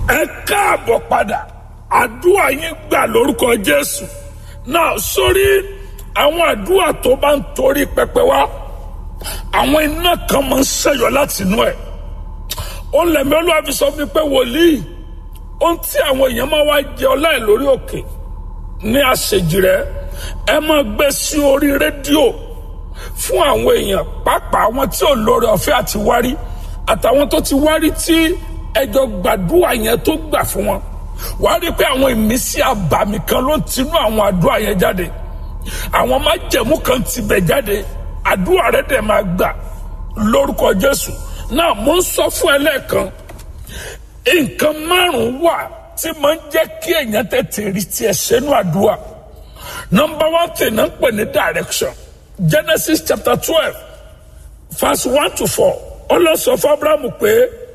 ẹ káàbọ̀ padà àdúrà yín gbà lórúkọ jésù náà sórí àwọn àdúrà tó bá ń torí pẹpẹ wá àwọn iná kan máa ń ṣẹyọ láti inú ẹ ó lẹ̀mí olúwa fi sọ fún mi pé wòlíì ohun tí àwọn èèyàn máa wá jẹ ọlá ẹ lórí òkè ní àṣejì rẹ ẹ máa gbé sí orí rédíò fún àwọn èèyàn pàápàá àwọn tí ò lóore ọ̀fẹ́ àti wárí àtàwọn tó ti wárí tí ẹjọ gbàdúrà yẹn tó gbà fún wọn wàá rí i pé àwọn ìmísí àbàmì kan ló tinú àwọn àdúrà yẹn jáde àwọn májẹ̀mú kan ti bẹ̀ jáde àdúrà rẹ dẹ̀ máa gbà lórúkọ jésù náà mo ń sọ fún ẹ lẹ́ẹ̀kan nǹkan márùn-ún wà tí máa ń jẹ́ kí èèyàn tètè rí tiẹ̀ sẹ́nu àdúrà nọmba one thing náà ń pè ní direction genesis chapter twelve verse one to four ọlọ́sọ fún abrahamu pé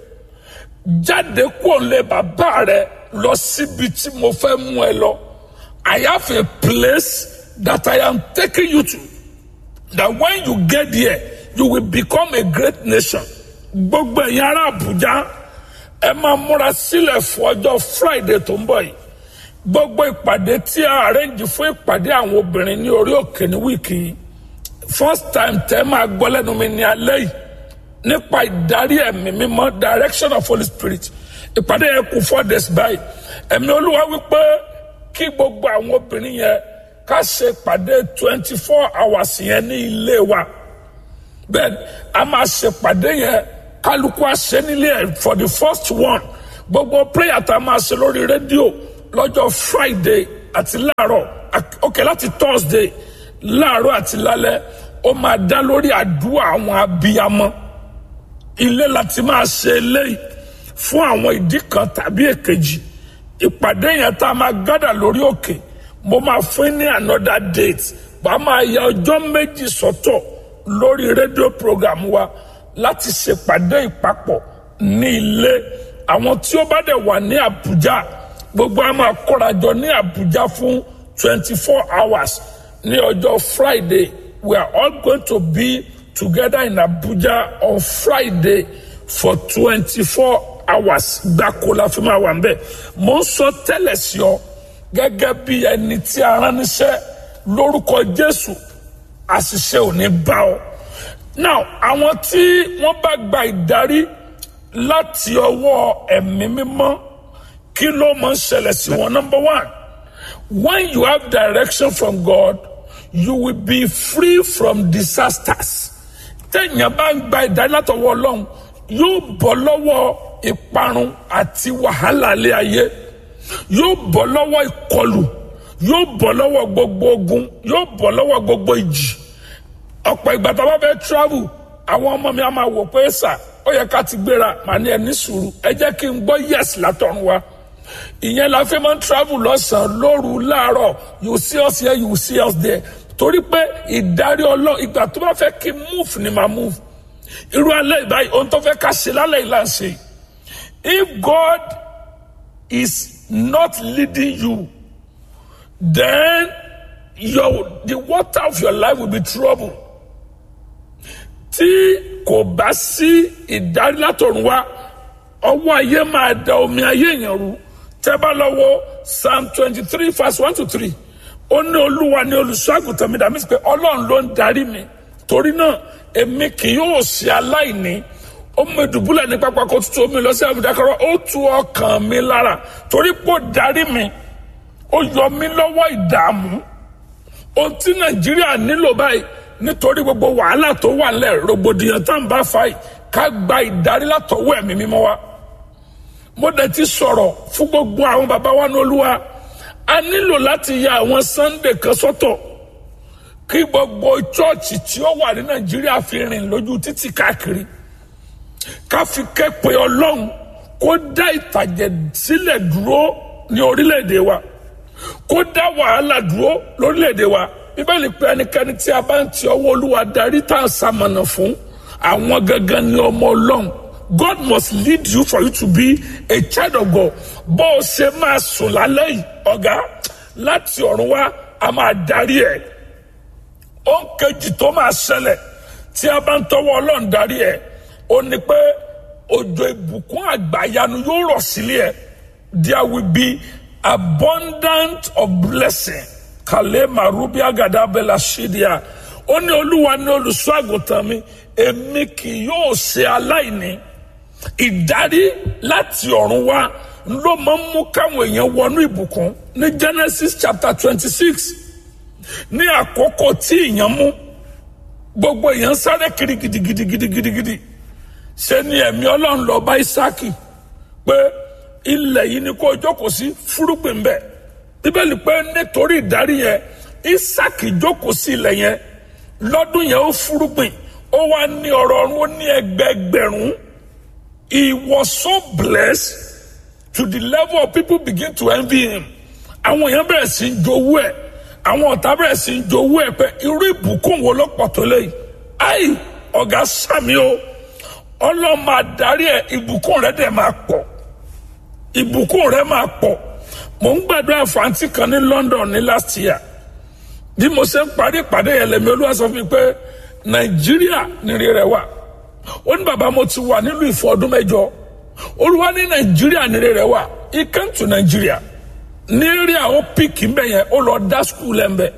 jáde kúrò lé bàbá rẹ lọ síbi tí mo fẹ́ mú ẹ lọ I have a place that I am taking you to that when you get there you will become a great nation gbogbo ẹ̀yin ará Àbújá ẹ máa múra sílẹ̀ fún ọjọ́ Friday tó ń bọ̀ yìí gbogbo ìpàdé tí a arrange fún ìpàdé àwọn obìnrin ní orí òkè ní wíìkì yìí first time tẹ́ máa gbọ́ lẹ́nu mi ní alẹ́ yìí nípa ìdarí ẹ̀mí mímọ́ direction of Holy Spirit ìpàdé yẹn kù four days báyìí ẹ̀mí olúwa wípé kí gbogbo àwọn obìnrin yẹn ká ṣe ìpàdé twenty four hours yẹn ní ilé wa bẹ́ẹ̀ a máa ṣe ìpàdé yẹn kálukú àṣẹ nílé ẹ̀ for the first one gbogbo prayer tá a máa ṣe lórí rédíò lọ́jọ́ Friday àti láàárọ̀ ok láti Thursday láàárọ̀ àti lálẹ́ ó máa dá lórí àdúrà àwọn abiyamọ ilé láti máa ṣe eléyìí fún àwọn ìdí kan tàbí èkejì ìpàdé yẹn tá a máa gádà lórí òkè mo máa fún ní another date bá a máa ya ọjọ́ méjì sọ́tọ̀ lórí rédíò program wa láti ṣèpàdé ìpapọ̀ ní ilé àwọn tí ó bá dẹ̀ wà ní Àbújá gbogbo a máa kórajọ ní Àbújá fún twenty four hours ní ọjọ́ Friday we are all going to be together in Abuja on Friday for twenty-four hours gbáko la fi máa wà ń bẹ̀. mo ń sọ tẹ́lẹ̀ sí ọ gẹ́gẹ́ bí ẹni tí a rán níṣẹ́ lórúkọ Jésù àṣìṣe ò ní bá ọ. now àwọn tí wọ́n bá gba ìdarí láti ọwọ́ ẹ̀mí mímọ́ kí ló máa ń ṣẹlẹ̀ sí wọn number one when you have direction from God you will be free from disasters téèyàn bá ń gba ìdánilátọwọ́ ọlọ́run yóò bọ́ lọ́wọ́ ìparun àti wàhálà ilé ayé yóò bọ́ lọ́wọ́ ìkọlù yóò bọ́ lọ́wọ́ gbogbo ogun yóò bọ́ lọ́wọ́ gbogbo ìjì ọ̀pọ̀ ìgbà tó bá fẹ́ travel àwọn ọmọ mi á máa wò pé sà ó yẹ ká ti gbéra màá ní ẹni sùúrù ẹ jẹ́ kí n gbọ́ yes látọ̀run wa ìyẹn la fi máa ń travel lọ́sàn-án lóru láàárọ̀ you see us here you see us there torí pé ìdarí ọlọ́run ìgbà tó bá fẹ́ kí move ni màá move irú alẹ́ ìbáyìí ohun tó fẹ́ ká ṣe lálẹ́ yìí là ń ṣe if God is not leading you then your the water of your life will be trouble tí kò bá sí ìdarí látọ̀run wá ọwọ́ ayé máa da omi ayé yẹn rú tẹ́ bá lọ wo psalm twenty three verse one to three ó ní olúwa ní olùṣọ́àgùtàn mi dàmí pé ọlọ́run ló ń darí mi torí náà èmi kì yóò ṣe aláìní ó mú ìdùbúlẹ̀ ní pápá kó tutù omi lọ sí àbùdákọ́rọ́ ó tu ọkàn mi lára torí pé ó darí mi ó yọ mí lọ́wọ́ ìdààmú ohun tí nàìjíríà nílò báyìí nítorí gbogbo wàhálà tó wà lẹ̀ rògbòdìyàn tá à ń bá fa yìí ká gba ìdarí látọwọ́ ẹ̀mí mímọ́ wa mo dẹ̀ ti sọ̀rọ̀ fún gbogbo àwọn bàbá wa ní olúwa a nílò láti ya àwọn sunday kan sọ́tọ̀ kí gbogbo chọọchì tí ó wà ní nàìjíríà fi rìn lójú títì káàkiri ká fi képe ọlọ́run kó dá ìtàjẹ̀ sílẹ̀ dúró ní orílẹ̀-èdè wa kó dá wàhálà dúró lórílẹ̀-èdè wa bíbélì pé ẹnikẹ́ni tí a bá ń ti ọwọ́ olúwa darí tá a sàmọ̀nà fún àwọn gangan ni ọmọ ọlọ́run God must lead you for you to be a child of God bó o ṣe máa sùn lálẹ́ yìí ọ̀gá láti ọ̀run wá a máa darí ẹ̀ ó ń kejì tó máa ṣẹlẹ̀ tí a bá ń tọwọ́ ọlọ́run darí ẹ̀ ó ní pé òjò ìbùkún àgbàyanu yóò rọ̀ sílé ẹ̀ there will be abundant of blessing kàlẹ́ màrúbí àgàdà bẹ́là ṣídìá ó ní olúwa ní olùṣọ́ àgùntàn mi èmi kì yóò ṣe aláìní ìdarí láti ọ̀run wá ló máa ń mú káwọn èèyàn wọnú ìbùkún ní genesis chapter twenty six ní àkókò tí èèyàn mú gbogbo èèyàn sáré kiri gidigidigidigidigidi ṣe ni ẹ̀mí ọlọ́run lọ bá isaki pé ilẹ̀ yìí ni kó jókòó sí fúrúgbìn bẹ́ẹ̀ bíbélì pé nítorí ìdarí yẹn isaki jókòó sí ilẹ̀ yẹn lọ́dún yẹn ó fúrúgbìn ó wá ní ọ̀rọ̀ ọ̀run ó ní ẹgbẹẹgbẹ̀rún he was so blessed to the level of people begin to envy him àwọn èèyàn bẹ̀rẹ̀ sí í jowú ẹ̀ àwọn ọ̀tá bẹ̀rẹ̀ sí í jowú ẹ̀ pé irú ìbùkún wo ló pọ̀ tó léyìí ayi ọ̀gá sàmì o ọlọ́mọ adarí ẹ̀ ìbùkún rẹ̀ dẹ̀ máa pọ̀ ìbùkún rẹ̀ máa pọ̀ mò ń gbàdúrà fàǹtì kan ní London ní last year bí mo ṣe ń parí ìpàdé yẹn lẹ́mi olúwa sọ fún mi pé Nàìjíríà nìrí rẹ̀ wà ó ní bàbá mo ti wà nílùú ìfọ̀ ọdún mẹ́jọ olúwa ní Nàìjíríà nìrí rẹ̀ wà he came to Nigeria ní rí àwọn píìkì mbẹ yẹn ó lọ dá skul ẹ̀ mbẹ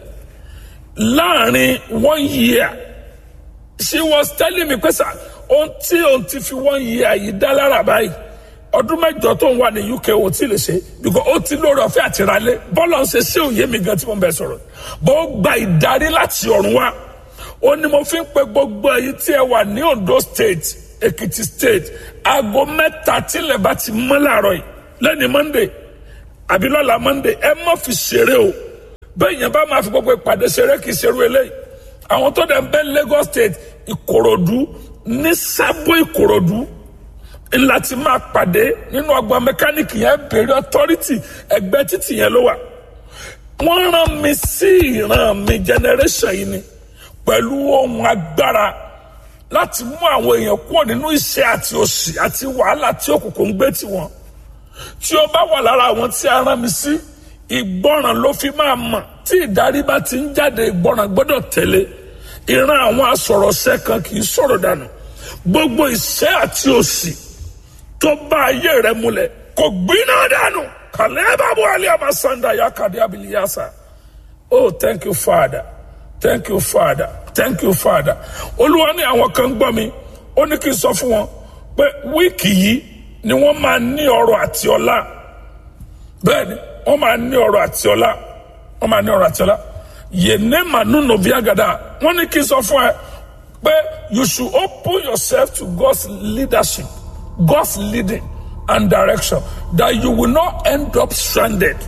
láàrin one year she was telling me pé sà ohun tí ohun ti fi one year yìí dá lára báyìí ọdún mẹ́jọ tó ń wà ní UK ò tí lè ṣe because ó ti lórí ọ̀fẹ́ àtìrálé bọ́lá ń ṣe sí òye mi gan tí mo bẹ sọ̀rọ̀ bó gba ìdarí láti ọ̀run wá ó ní mo fi ń pe gbogbo èyí tí ẹ wà ní Ondo state Ekiti state aago mẹ́ta tílẹ̀ bá ti mọ́ láàárọ̀ yìí lẹ́ni Monday àbí lọ́la Monday ẹ má fi ṣeré o bẹ́ẹ̀ yẹn bá máa fi gbogbo ìpàdé ṣeré kì í ṣerú eléyìí àwọn tó dẹ̀ ń bẹ Lagos state Ìkòròdú ní sábò Ìkòròdú ńlá ti máa pàdé nínú ọgbà mẹkáníìkì yẹn bèrè authority ẹgbẹ́ títì yẹn ló wà wọ́n rán mi sí ìran mi generation yìí ni pẹ̀lú ohun agbára láti mú àwọn èèyàn kúrò nínú iṣẹ́ àti òṣì àti wàhálà tí òkùnkùn ń gbé tiwọn tí ó bá wà lára àwọn tí a rán mi sí ìgbọràn ló fi máa mọ̀ tí ìdarí bá ti ń jáde ìgbọràn gbọ́dọ̀ tẹ̀lé ìran àwọn asọ̀rọ̀ṣẹ́ kan kì í sọ̀rọ̀ dànù gbogbo ìṣẹ́ àti òṣì tó bá ayé rẹ múlẹ̀ kò gbiná dànù kàlẹ́ bàbá alẹ́ àmàsàndà yà kàdé abiliyasa oh thank you father thank you father thank you father olúwa ní àwọn kan gbọ́ mi ó ní kí n sọ fún wọn pé wíìkì yìí ni wọ́n máa ní ọrọ̀ àti ọlá bẹ́ẹ̀ ni wọ́n máa ní ọrọ̀ àti ọlá wọ́n máa ní ọrọ̀ àti ọlá yéné mànú nòbíàgàdà wọ́n ní kí n sọ fún ẹ pé you should open yourself to God's leadership God's leading and direction that you will not end up stranded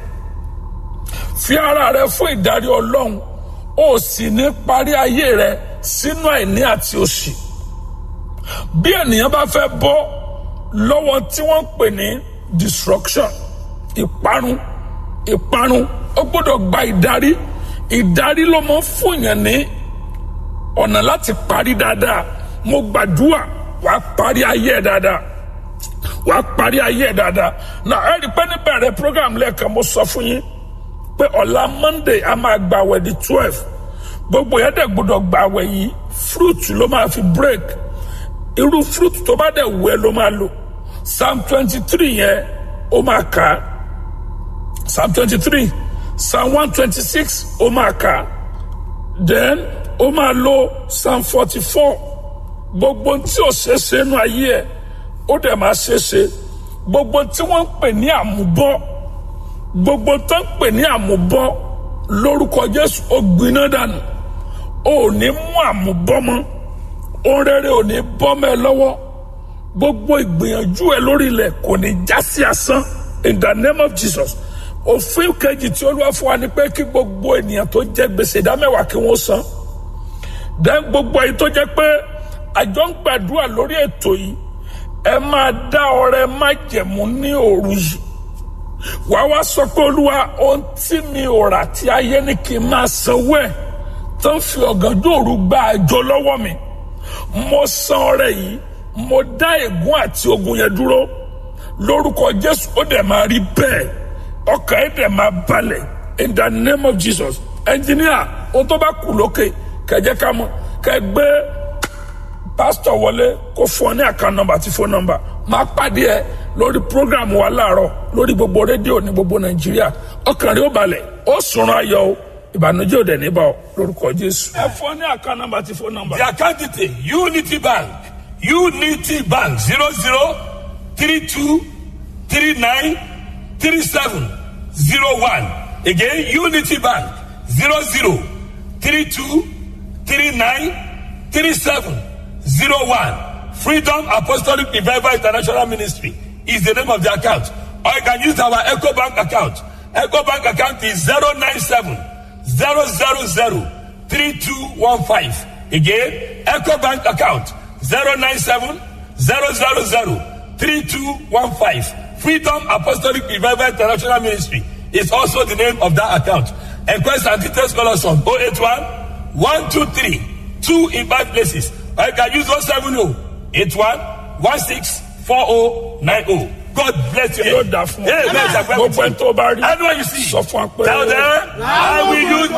fi ara rẹ fún ìdarí Ọlọ́run ó sì ní parí ayé rẹ sínú àìní àti òṣì bí ènìyàn bá fẹ́ bọ́ lọ́wọ́ tí wọ́n ń pè ní destruction ìparun ìparun ó gbọ́dọ̀ gba ìdarí ìdarí ló máa ń fún yàn ní ọ̀nà láti parí dáadáa mo gbàdúrà wàá parí ayé ẹ̀ dáadáa wàá parí ayé ẹ̀ dáadáa náà ẹ rí i pé níbẹ̀rẹ̀ program lẹ́ẹ̀kan mo sọ fún yín pé ọ̀la Monday a máa gba àwẹ̀ di twelve gbogbo yẹn dẹ̀ gbọ́dọ̀ gba àwẹ̀ yìí fruit ló máa fi break irú fruit tó bá dẹ̀ wù ẹ́ ló máa lò psalm twenty three yẹn ó máa kà á psalm twenty three psalm one twenty six ó máa kà á then ó máa lo psalm forty four gbogbo tí ò ṣe é ṣe nínú ayé ẹ̀ ó dẹ̀ máa ṣe é ṣe gbogbo tí wọ́n ń pè ní àmúbọ́ gbogbo tó ń pè ní àmúbọ́ lórúkọ Jésù ó gbiná dànù ó ní mú àmúbọ́ mọ́ ohun rere ò ní bọ́ mẹ́ lọ́wọ́ gbogbo ìgbìyànjú ẹ lórí ilẹ̀ kò ní já sí asán in the name of Jesus òfin kejì tí Olúwa fún wa ni pé kí gbogbo ènìyàn tó jẹ gbèsè ìdámẹ́wàá kí wọ́n san dẹ́n gbogbo èyí tó jẹ́ pé àjọ ń gbàdúrà lórí ètò yìí ẹ máa dá ọrẹ májẹ̀mú ní òru yìí wàá wá sọ pé Olúwa ohun tí mi ò rà tí ayé ní kí n máa sanwó ẹ̀ tó ń fi ọ̀gànjọ́ òru gba àjọ lọ́wọ́ mi mo san ọrẹ yìí mo dá ègún àti ogun yẹn dúró lórúkọ Jésù ó dẹ̀ máa rí bẹ́ẹ̀ ọkàn ẹ̀ dẹ̀ máa balẹ̀ in the name of Jesus engineer ohun tó bá kù lókè kẹjẹ ká mọ̀ kẹ gbé pásítọ̀ wọlé kó fún ọ ní àkàn nọ́mbà àti fóònù nọ́mbà máa pàdé ẹ lórí program wa láàárọ̀ lórí gbogbo rédíò ní gbogbo nàìjíríà ọkàn rẹ ó balẹ̀ ó sùnrùn ayọ̀ o ìbànújẹ́ ò dẹ̀ níbà ọ lórúkọ jésù. ẹ fọ ní àká nọ́mbà tí fọ nọ́mbà. The account detail Unity Bank Unity Bank zero zero three two three nine three seven zero one again Unity Bank zero zero three two three nine three seven zero one Freedom Apostolic Revival International Ministry is the name of the account or you can use our Echo Bank account Echo Bank account is zero nine seven zero zero zero three two one five again Echo Bank account zero nine seven zero zero zero three two one five Freedom Apostolic Revival International Ministry is also the name of that account enquest and details call us on oh eight one one two three two in five places or you can use oh seven oh eight one one six four oh nine oh God bless you. yóò dà fún ọ Amen. gbogbo ẹni tó bá rí Anyone you see, sọ fún wa pé. tell them, I will use